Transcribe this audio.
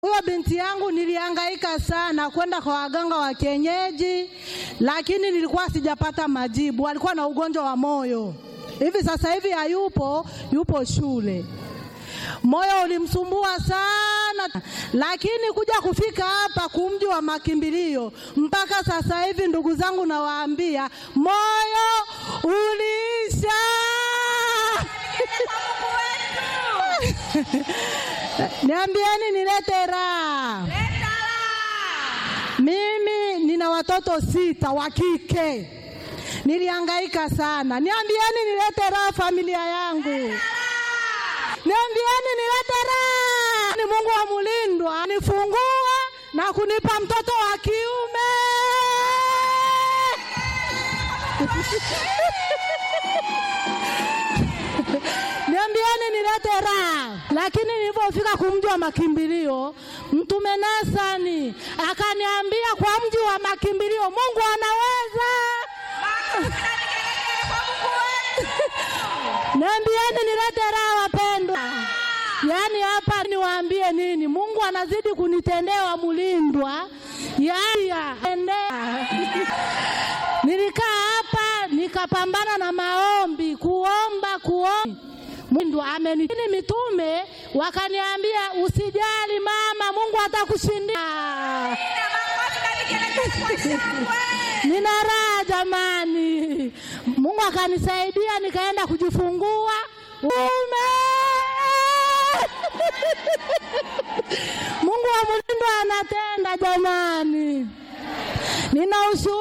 Huyo binti yangu nilihangaika sana kwenda kwa waganga wa kienyeji, lakini nilikuwa sijapata majibu. Alikuwa na ugonjwa wa moyo, hivi sasa hivi hayupo, yupo shule. Moyo ulimsumbua sana, lakini kuja kufika hapa kumji wa makimbilio, mpaka sasa hivi, ndugu zangu, nawaambia moyo uliisha. Niambieni nilete raha. Mimi nina watoto sita wa kike, nilihangaika sana. Niambieni nilete raha familia yangu. Niambieni nilete raha. Ni Mungu wa mulindwa nifungua na kunipa mtoto wa kiume. Niambieni nilete raha. Lakini nilipofika kumji wa makimbilio, Mtume Nasani akaniambia kwa mji wa makimbilio Mungu anaweza. Niambieni nilete raha wapendwa. Yaani hapa niwaambie nini? Mungu anazidi kunitendea mulindwa. Yaani nilikaa hapa nikapambana na maombi, kuomba kuomba. Mungu amenitini mitume wakaniambia usijali mama, Mungu atakushindia. Nina raha jamani. Mungu akanisaidia nikaenda kujifungua ume. Mungu wa mulindwa anatenda jamani. Nina ushuhuda